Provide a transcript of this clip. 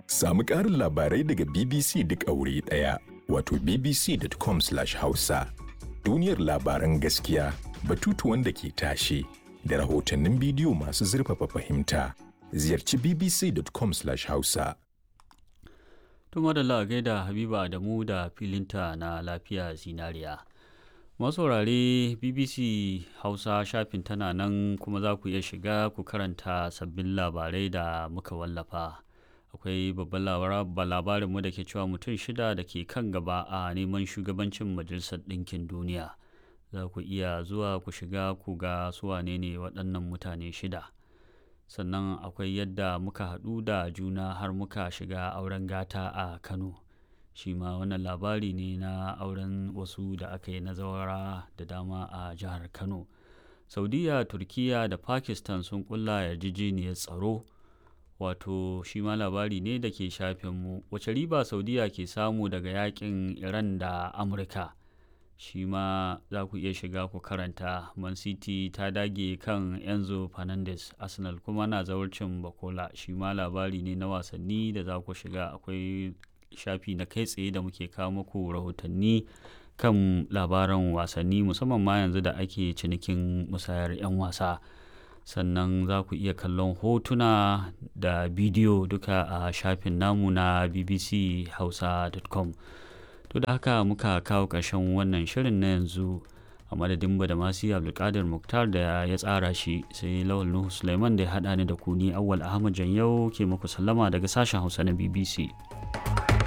Samu ƙarin labarai daga BBC duk a wuri ɗaya. Wato bbc.com/hausa. Duniyar labaran gaskiya, batutuwan da ke tashe, da rahotannin bidiyo masu zurfafa fahimta. Ziyarci bbc.com/hausa. Tuma da la gaida Habiba Adamu da filinta na lafiya zinariya. masaurare bbc hausa shafin tana nan kuma za ku iya shiga ku karanta sabbin labarai da muka wallafa akwai babban labarinmu da ke cewa mutum shida da ke kan gaba a neman shugabancin majalisar ɗinkin duniya za ku iya zuwa ku shiga ku ga suwane ne waɗannan mutane shida sannan akwai yadda muka haɗu da juna har muka shiga auren gata a kano shi ma wannan labari ne na auren wasu da aka yi na zawara da dama a jihar kano saudiya turkiya da pakistan sun kulla yarjejeniyar tsaro wato shi ma labari ne da ke shafinmu wace riba saudiya ke samu daga yakin iran da amurka shi ma za ku iya shiga ku karanta man city ta dage kan enzo fernandez arsenal kuma na zawarcin bakola shi ma labari ne na wasanni da za ku shiga akwai shafi na kai tsaye da muke kawo muku rahotanni kan labaran wasanni musamman ma yanzu da ake cinikin musayar 'yan wasa sannan za ku iya kallon hotuna da bidiyo duka a shafin namu na bbchausa.com to da haka muka kawo ƙarshen wannan shirin na yanzu a madadin da masu abdulkadir muktar da ya tsara shi sai lawal nuhu suleiman da ya haɗa ni da kuni awwal ahmad janyau ke muku sallama daga sashen hausa na bbc